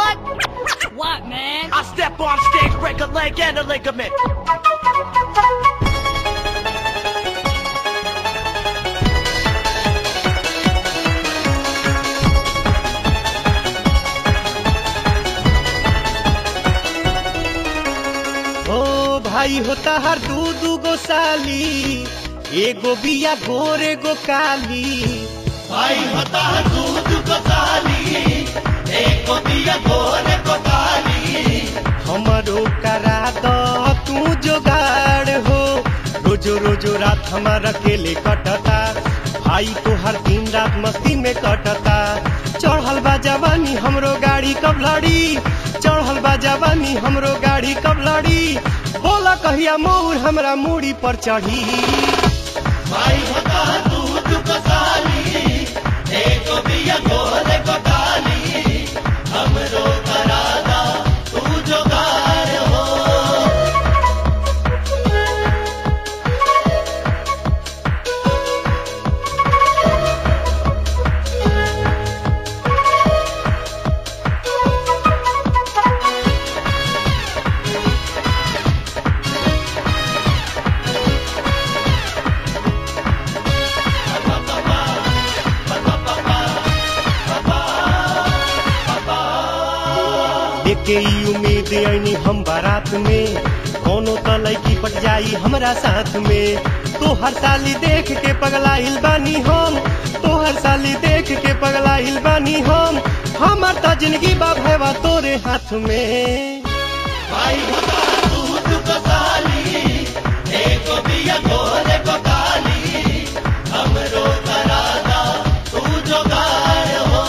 What? What, man? I step on stage, break a leg and a ligament. ओ भाई होता हर दू दू गो साली एगो बिया गोर एगो काली भाई होता है दूध को ताली एक बिया गोरे को ताली हमरो करा दो तू जोगाड़ हो रोजो रोजो रात हमारा अकेले कटता भाई तो हर दिन रात मस्ती में कटता चढ़ल बा जवानी हमरो गाड़ी कब लड़ी चढ़ल बा जवानी हमरो गाड़ी कब लड़ी बोला कहिया मोर हमरा मूड़ी पर चढ़ी भाई होता है दूध को ताली एक बिया गोरे को ताली हमरो करादा तू जोगार हो लेके ई उम्मीद ऐनी हम बारात में कोनो त लड़की पट जाई हमरा साथ में तो हर साली देख के पगलाइल बानी हम तो हर साली देख के पगलाइल बानी हम हमर त जिंदगी बा भैवा तोरे हाथ में भाई होता है दूध को ताली एक बिया गोरे को ताली हमरो करादा तू जोगार हो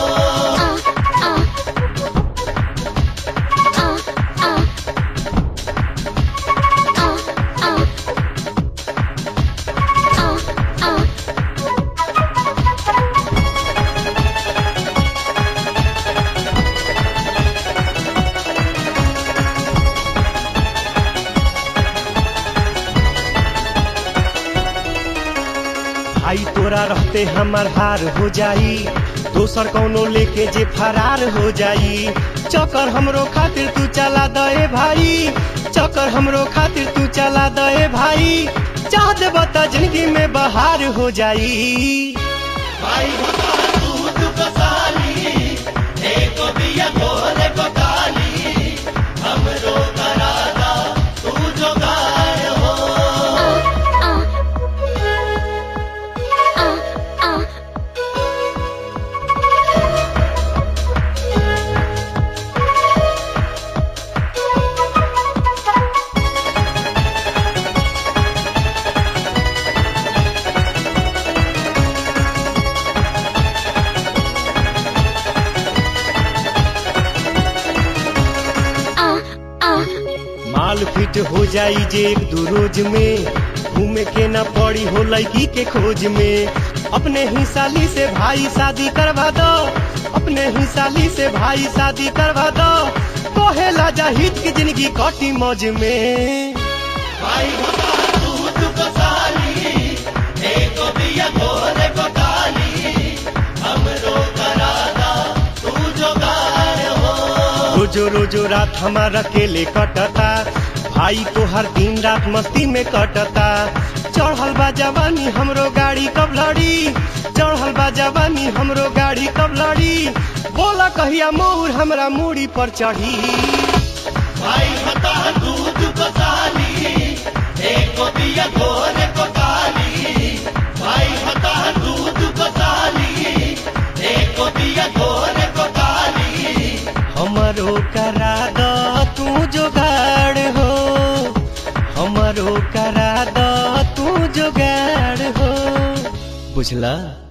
भाई तोरा रहते हमर हार हो जाई दोसर कौनो लेके जे फरार हो जाई चक्कर हमरो खातिर तू चला दे भाई चक्कर हमरो खातिर तू चला दे भाई चाह दे बता जिंदगी में बहार हो जाई भाई होता है दूध को ताली एक बिया गोरे को ताली हमरो करादा तू जोगार हो माल फिट हो जाई जे एक दू रोज में घूमे के न पड़ी हो लड़की के खोज में अपने ही साली से भाई शादी करवा दो अपने ही साली से भाई शादी करवा दो कहेला जाहिद की जिंदगी कटी मौज में भाई होता है दूध को ताली एक बिया गोरे को ताली हमरो करादा तू जोगार हो रोजो रोजो रात हमारा अकेले कटता भाई तो हर दिन रात मस्ती में कटता चढ़ल बा जवानी हमरो गाड़ी कब लड़ी चढ़ल बा जवानी हमरो गाड़ी कब लड़ी बोला कहिया मोर हमरा मूड़ी पर चढ़ी भाई होता है दूध को ताली एक बिया गोरे को ताली भाई होता है दूध को ताली एक बिया गोरे को ताली हमरो करा द तू जोगाड़ हो हमरो करा द तू जोगाड़ हो बुझला